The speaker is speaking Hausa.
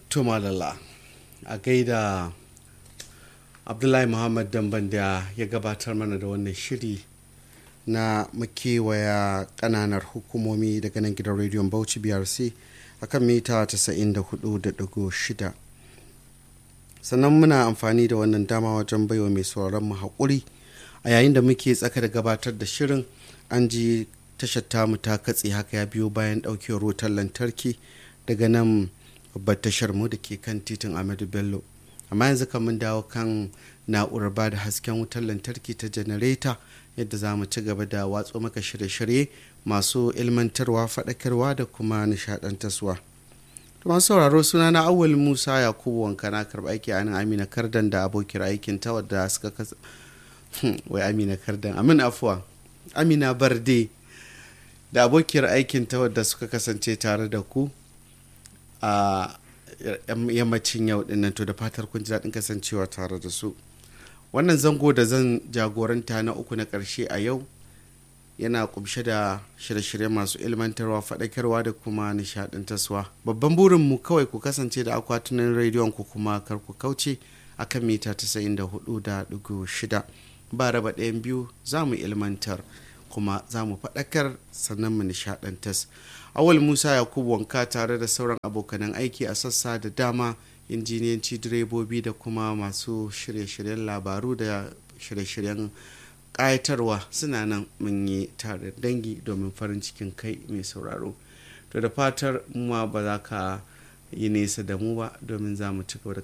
tumalala a gaida abdullahi muhammad damban da ya gabatar mana da wannan shiri na makewaya kananar hukumomi daga nan gidan rediyon bauchi brc a kan mita 94.6 sannan muna amfani da wannan dama wajen baiwa mai sauraron mu haƙuri a yayin da muke tsaka da gabatar da shirin an ji tashar tamu ta katse haka ya biyo bayan ɗaukewar wutar lantarki daga nan babbar tashar mu da ke kan titin Ahmadu Bello amma yanzu kan mun dawo kan na'urar ba da hasken wutar lantarki ta janareta yadda za mu ci gaba da watso maka shirye-shirye masu ilmantarwa faɗakarwa da kuma nishaɗantarwa masu sauraro suna na awal musa yakubu wanka na karɓa aiki a nan amina kardan da abokin aikin ta wadda suka kasa wai amina kardan amin afuwa amina barde da abokiyar aikin ta wadda suka kasance tare da ku a yammacin yau dinnan to da fatar kun ji daɗin kasancewa tare da su wannan zango da zan jagoranta na uku na ƙarshe a yau yana kumshe da shirye-shirye masu ilmantarwa faɗakarwa da kuma nishaɗantarwa babban burinmu kawai ku kasance da akwatunan rediyon ku kuma kar ku kauce akan mita 94.6 ba raba ɗayan biyu za mu ilmantar kuma za mu faɗakar sannan mu nishaɗantas awal musa yakubu wanka tare da sauran abokanan aiki a sassa da dama injiniyanci direbobi da kuma masu shirye-shiryen labaru da shirye-shiryen ƙayatarwa suna nan mun yi tare dangi domin farin cikin kai mai sauraro to da fatar ma ba za ka yi nesa da mu ba domin za mu ci gaba da